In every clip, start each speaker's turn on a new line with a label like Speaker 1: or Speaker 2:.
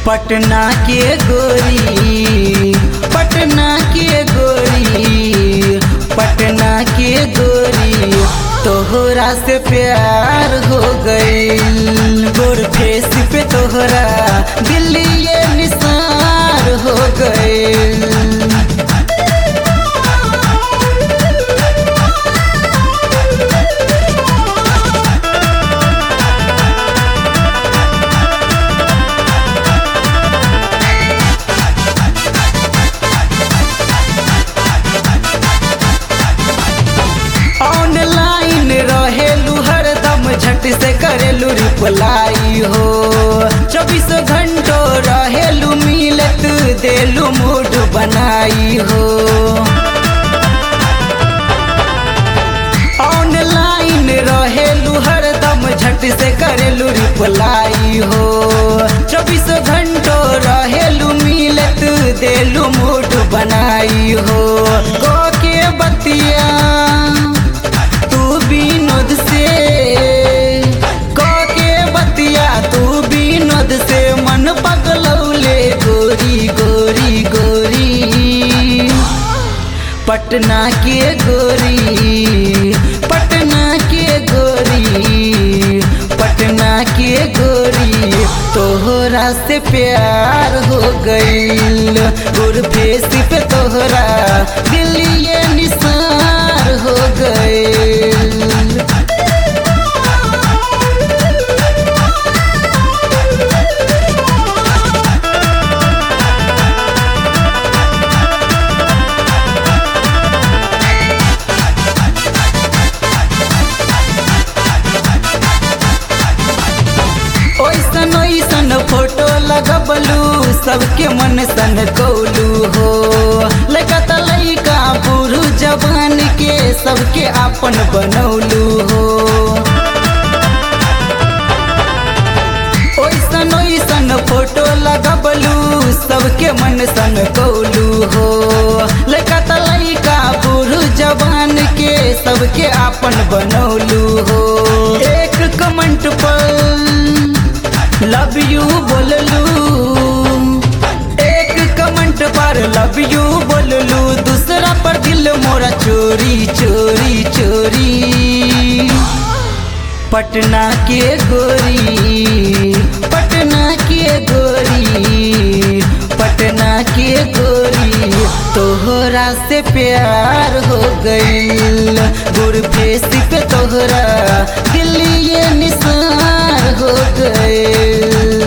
Speaker 1: पटना के गोरी पटना के गोरी पटना के गोरी तोहरा से प्यार हो गई गोर फेस पे तोहरा दिल्ली ये निसार हो गई ऑनलाइन रहेलू हरदम झट से करेलू रिप्लाई हो चौबीसों घंटो रहेलू मिलत देलू मूड बनाई हो ऑनलाइन रहेलू हरदम झट से करेलू रिप्लाई हो चौबीसों घंटो रहेलू मिलत देलू मूड बनाई हो गो के बतिया तू विनोद से क के बतिया तू विनोद से मन पगलौले गोरी गोरी गोरी पटना के गोरी पटना के गोरी पटना के गोरी तोहरा से प्यार हो गईल गुर फेस पे तोहरा दिल्ली ये निसार हो गईल ओइसन ओइसन फोटो लगबलू सबके मन सन कौलू हो लड़का त लड़का बूढ़ू जवान के सबके आपन बनौलू हो ओइसन ओइसन फोटो लगबलू सबके मन सन कौलू हो लड़का त लड़का बूढ़ू जवान के सबके आपन बनौलू हो एक कमेंट पर लव यू बोललू एक कमेंट पर लव यू बोललू दूसरा पर दिल मोरा चोरी चोरी चोरी पटना के गोरी पटना के गोरी पटना के गोरी तोहरा से प्यार हो गईल गुर फेस पे तोहरा दिल्ली ये निसार हो गईल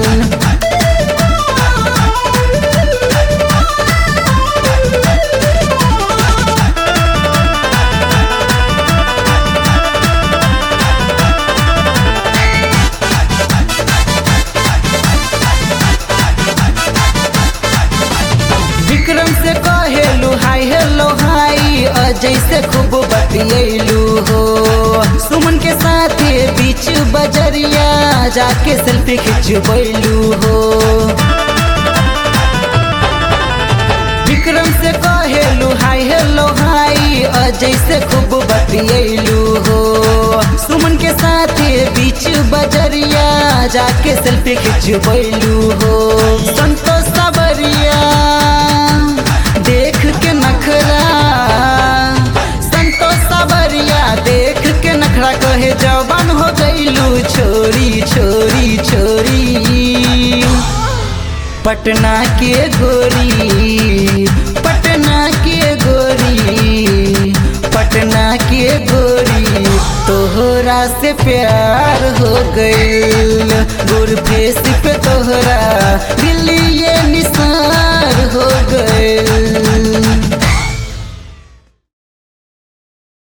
Speaker 1: विक्रम से कहेलू हाय हेलो हाय अजय से खूब बतियलू हो सुमन के साथ बीच बजरिया जाके सेल्फी खिंचबैलू हो विक्रम से कहेलू हाय हेलो हाय अजय से खूब बतियलू हो सुमन के साथ बीच बजरिया जाके सेल्फी खिंचबैलू हो संतोष सावरिया देख के नखरा संतोष सावरिया देख के नखरा कहे जवान हो गईलू छोरी छोरी छोरी पटना के गोरी